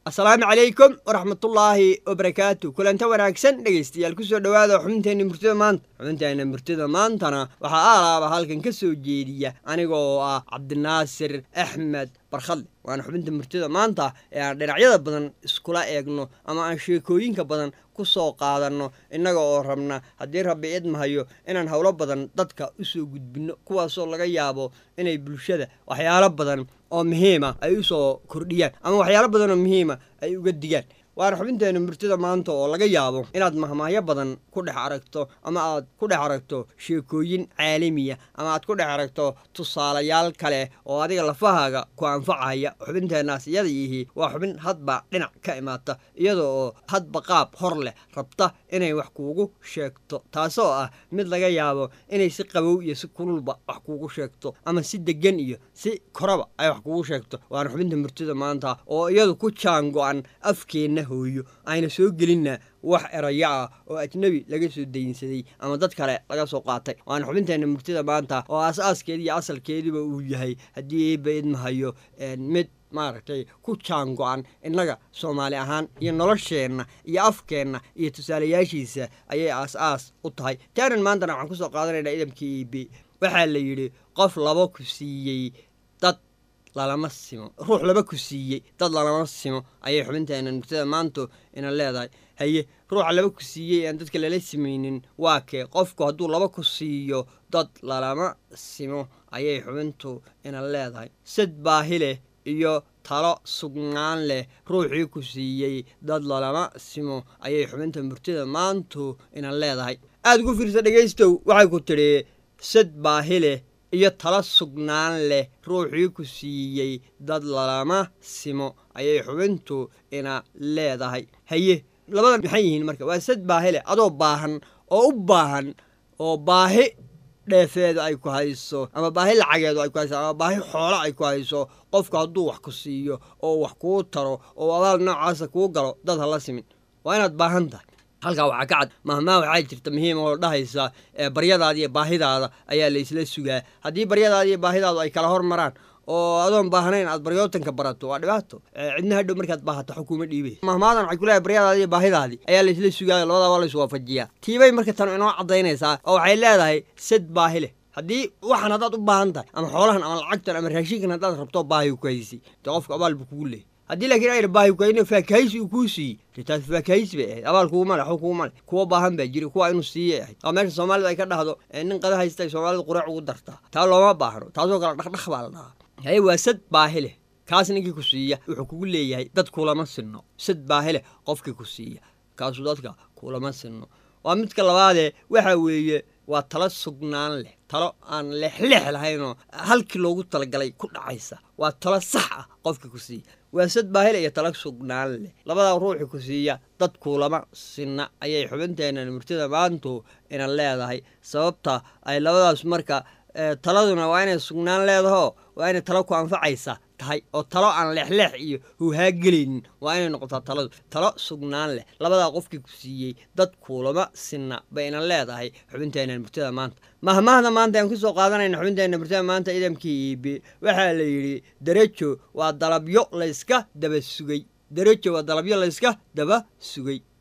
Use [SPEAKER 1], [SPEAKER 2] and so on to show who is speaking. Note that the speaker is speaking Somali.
[SPEAKER 1] asalaamu calaykum waraxmatullaahi wabarakaatu kulanta wanaagsan dhegaystayaal kusoo dhowaada xubinteenna murtida maanta xubinteenna murtida maantana waxaa aalaaba halkan ka soo jeediya aniga oo ah cabdinaasir axmed barkhadle waana xubinta murtida maanta ee aan dhinacyada badan iskula eegno ama aan sheekooyinka badan ku soo qaadanno innaga oo rabna haddii rabbi idmahayo inaan howlo badan dadka usoo gudbinno kuwaasoo laga yaabo inay bulshada waxyaalo badan oo muhiima ay u soo kordhiyaan ama waxyaalo badan oo muhiima ay uga digaan waana xubinteena murtida maanta oo laga yaabo inaad mahmaahyo badan ku dhex aragto ama aad ku dhex aragto sheekooyin caalamiya ama aad ku dhex aragto tusaalayaal kale oo adiga lafahaaga ku anfacaya xubinteenaas iyada yihi waa xubin hadba dhinac ka imaata iyada oo hadba qaab hor leh rabta inay wax kuugu sheegto taasoo ah mid laga yaabo inay si qabow iyo si kululba wax kuugu sheegto ama si degan iyo si koraba ay wax kuugu sheegto waana xubinta murtida maanta oo iyadu ku jaango-an afkeenna hooyo ayna soo gelinna wax erayo ah oo ajnebi laga soo daynsaday ama dad kale laga soo qaatay waana xubinteenna murtida maanta oo aas-aaskeedi iyo asalkeediba uu yahay haddii eeba idmahayo mid maaragtay ku jaango-an innaga soomaali ahaan iyo nolosheenna iyo afkeenna iyo tusaalayaashiisa ayay aas-aas u tahay taanan maantana waxaan kusoo qaadanaynaa idamkii eb waxaa la yidhi qof laba ku siiyey dad lalama simo ruux laba ku siiyey dad lalama simo ayay xubinteena murtada maantu ina leedahay haye ruuxa laba ku siiyey aan dadka lala simaynin waa kee qofku hadduu laba ku siiyo dad lalama simo ayay xubintu ina leedahay sad baahi leh iyo talo sugnaan leh ruuxii ku siiyey dad lalama simo ayay xubinta murtida maantu ina leedahay aada ugu fiirsa dhegaystow waxay ku tidhi sad baahi leh iyo tala sugnaan leh ruuxii ku siiyey dad lalama simo ayay xubintu ina leedahay haye labadan maxay yihiin marka waa sad baahi leh adoo baahan oo u baahan oo baahi dheefeedu ay ku hayso ama baahi lacageedu ay ku hayso ama baahi xoolo ay ku hayso qofku hadduu wax ku siiyo oo wax kuu taro oo abaal noocaasa kuu galo dad hala simin waa inaad baahan tahay halkaa waxaa ka cad mahmaa waxaa jirta muhiima oo dhahaysa baryadaada iyo baahidaada ayaa la isla sugaa haddii baryadaada iyo baahidaadu ay kala hormaraan oo adoon baahnayn aad baryootanka barato waa dhibaato cidna hadhow markaad baahato xukuuma dhiibay mahmaadan waxay kuleehay baryadaadi iyo baahidaadii ayaa la isla sugaayo labadaa waa la iswaafajiyaa tiibay marka tan inoo caddaynaysaa oo waxay leedahay sad baahi leh haddii waxaan haddaad u baahan tahay ama xoolahan ama lacagtan ama raashinkan haddaad rabto baahi ku haysay dee qofka abaal buu kugu leeyay haddii laakiin ayna baahi kuhayno faakahaysi uu kuu siiyey dee taas faakahaysi bay ahayd abaal kuguma le xog kuguma le kuwa baahan baa jira kuwa inuu siiyay ahayd oo meesha soomaalida ay ka dhahdo nin qada haystay soomaalida quraac ugu dartaa taa looma baahno taasoo kale dhaqdhaq baa la dhahaa haye waa sad baahi leh kaas ninkii ku siiya wuxuu kugu leeyahay dad kulama sinno sad baahi leh qofkii ku siiya kaasuu dadka kulama sinno waa midka labaadee waxa weeye waa talo sugnaan leh talo aan leexleex lahaynoo halkii loogu talagalay ku dhacaysa waa talo sax ah qofkii ku siiya waa sad baahile iyo talo sugnaan leh labadaa ruuxii ku siiya dad kuulama sinna ayay xubinteennan murtida maantu ina leedahay sababta ay labadaas marka taladuna waa inay sugnaan leedaho waa inay talo ku anfacaysa tahay oo talo aan leexleex iyo huhaagelaynin waa inay noqotaa taladu talo sugnaan leh labadaa qofkii ku siiyey dad kuulama sinna bayna leedahay xubinteenna murtida maanta mahmahda maanta aan kusoo qaadanayna xubinteenna murtida maanta idamkii iibi waxaa la yidhi derejo waa dalabyo layska daba sugay derejo waa dalabyo layska daba sugay